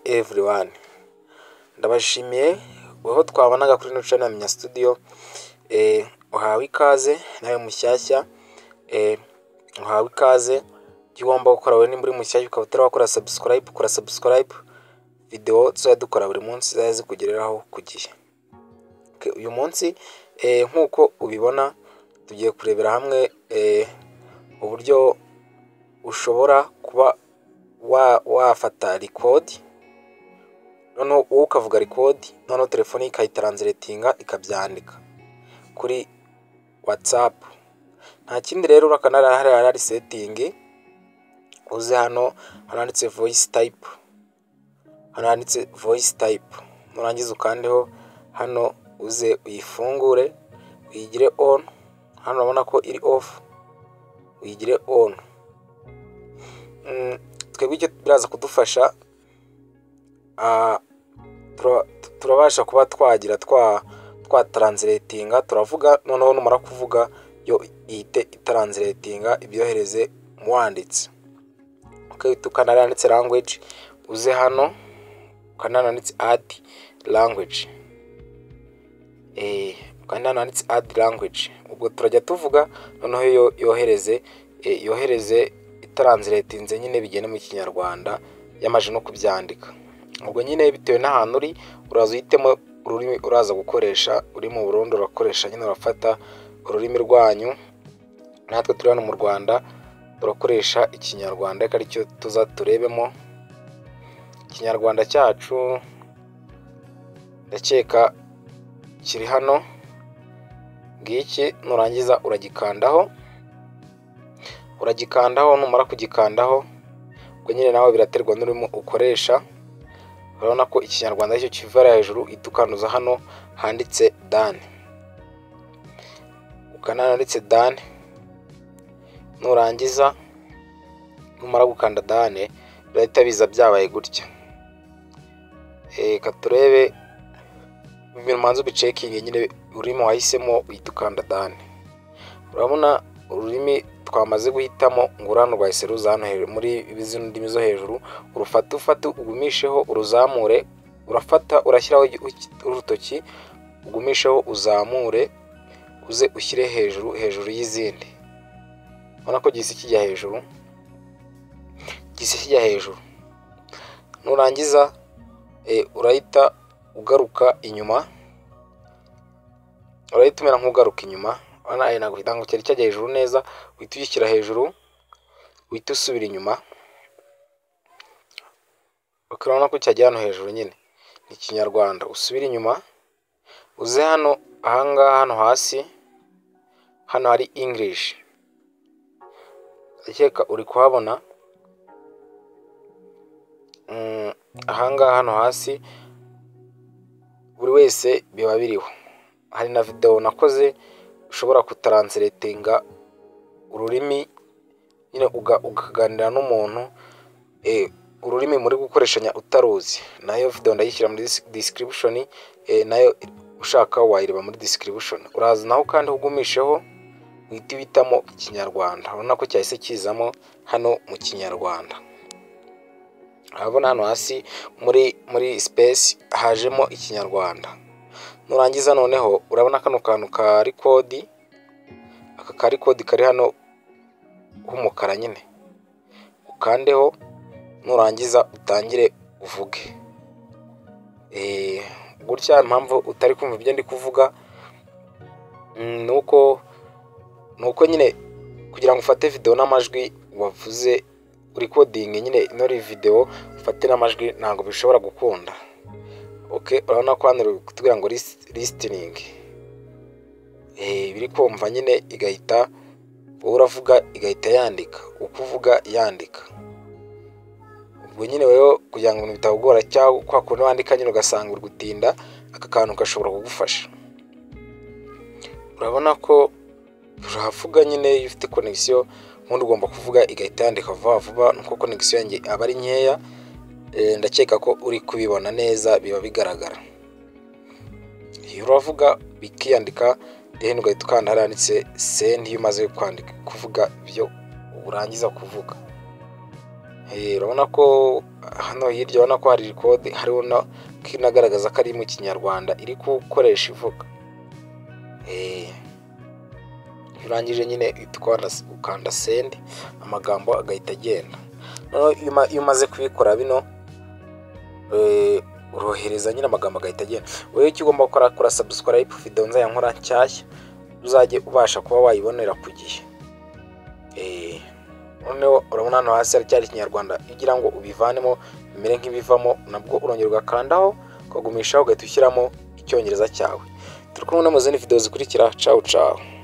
everyone, ndabashimiye aho twabonaga kuri ino channel ya studio, uhawe ikaze nawe mushyashya, uhawe ikaze icyo ugomba gukora wowe nimba uri mushyashya ukaba utarakora subscribe kora subscribe, videwo tuzajya dukora buri munsi zizajye zikugereraho ku gihe, uyu munsi nk'uko ubibona tugiye kurebera hamwe uburyo ushobora kuba wafata rikodi noneho wowe ukavuga rikodi noneho telefone ikayitaransiletinga ikabyandika kuri watsapu, nta kindi rero urabona ko hariya hari setingi, uze hano hano handitse voyisi tayipu, hano handitse voyisi tayipu, nurangiza ukandeho hano uze uyifungure uyigire onu, hano urabona ko iri ofu uyigire onu, twebwe icyo biraza kudufasha turabasha kuba twagira twataransiletinga turavuga noneho numara kuvuga yo ihite itaransiletinga ibyohereze mu wanditse, ukana hariya handitse langweji uze hano ukanda hano handitse adi langweji, ukanda hano handitse adi langweji, ubwo turajya tuvuga noneho yo yohereze yohereze itaransiletinze nyine bigende mu kinyarwanda yamajije no kubyandika, ubwo nyine bitewe n'ahantu uri uraza uhitemo ururimi uraza gukoresha uri mu Burundi urakoresha nyine urafata ururimi rwanyu, natwe turi hano mu Rwanda turakoresha ikinyarwanda ariko aricyo tuza turebemo, ikinyarwanda cyacu ndakeka kiri hano ngiki nurangiza uragikandaho, uragikandaho numara kugikandaho ubwo nyine nawe biraterwa n'ururimi ukoresha, urabona ko ikinyarwanda aricyo kiva hejuru uhita ukanuza hano handitse dani, ukanda hano handitse dani, nurangiza numara gukanda dani birahita biza byabaye gutya, reka turebe ibintu ubanza ubicekinge nyine ururimi wahisemo uhita ukanda dani, urabona ururimi twamaze guhitamo ngo urano rwahise ruza hano muri zino ndimi zo hejuru, urufate ufate ugumisheho uruzamure, urafata urashyiraho urutoki ugumisheho uzamure uze ushyire hejuru hejuru y'izindi, urabona ko gihise kijya hejuru, gihise kijya hejuru, nurangiza urahita ugaruka inyuma, urahita umera nk'ugaruka inyuma ntabwo cyari cyajya hejuru neza uhita ugishyira hejuru uhita usubira inyuma, urabona ko cyajya hano hejuru nyine ni ikinyarwanda, usubire inyuma uze hano aha ngaha hano hasi hano hari ingirishi ndakeka uri kuhabona, aha ngaha hano hasi buri wese biba biriho, hari na videwo nakoze ushobora kutaransiletinga ururimi nyine ukaganira n'umuntu ururimi muri gukoreshanya utaruzi, nayo videwo ndayishyira muri disikiribushoni, nayo ushaka wayireba muri disikiribushoni, uraza naho kandi ugumisheho uhita uhitamo ikinyarwanda, urabona ko cyahise kizamo hano mu kinyarwanda, urabona hano hasi muri muri sipesi hajemo ikinyarwanda, nurangiza noneho urabona kano kantu ka rikodi, aka ka rikodi kari hano k'umukara nyine, ukandeho nurangiza utangire uvuge, gutya impamvu utari kumva ibyo ndi kuvuga ni uko ni uko nyine kugira ngo ufate videwo n'amajwi wavuze urikodinge nyine ino videwo ufate n'amajwi ntabwo bishobora gukunda, urabona ko hano kutubwira ngo lisitiningi, biri kumva nyine igahita wowe uravuga igahita yandika, uko uvuga yandika, ubwo nyine wowe kugira ngo ibintu bitagora cyangwa kwa kuntu wandika nyine ugasanga uri gutinda aka kantu gashobora kugufasha, urabona ko uravuga nyine iyo ufite konegisiyo ubundi ugomba kuvuga igahita yandika vuba vuba nuko konegisiyo yanjye aba ari nkeya, ndakeka ko uri kubibona neza biba bigaragara, iyo uravuga bikiyandika then ugahita ukanda hariya handitse sendi iyo umaze kwandika kuvuga ibyo urangiza kuvuga, urabona ko hano hirya urabona ko hari kode hariho n'agaragaza ko ari mu kinyarwanda iri gukoresha ivuga urangije nyine ukanda sendi amagambo agahita agenda iyo umaze kubikora bino urohereza nyine amagambo agahita agenda wowe icyo ugomba gukora kora sabusikarayibu videwo nzajya nkora nshyashya uzajye ubasha kuba wayibonera ku gihe noneho urabona hano hasi haracyari ikinyarwanda kugira ngo ubivanemo bimere nk'ibivamo nabwo urongera ugakandaho ukagumishaho ugahita ushyiramo icyongereza cyawe turi kumwe no mu zindi videwo zikurikira cawu cawu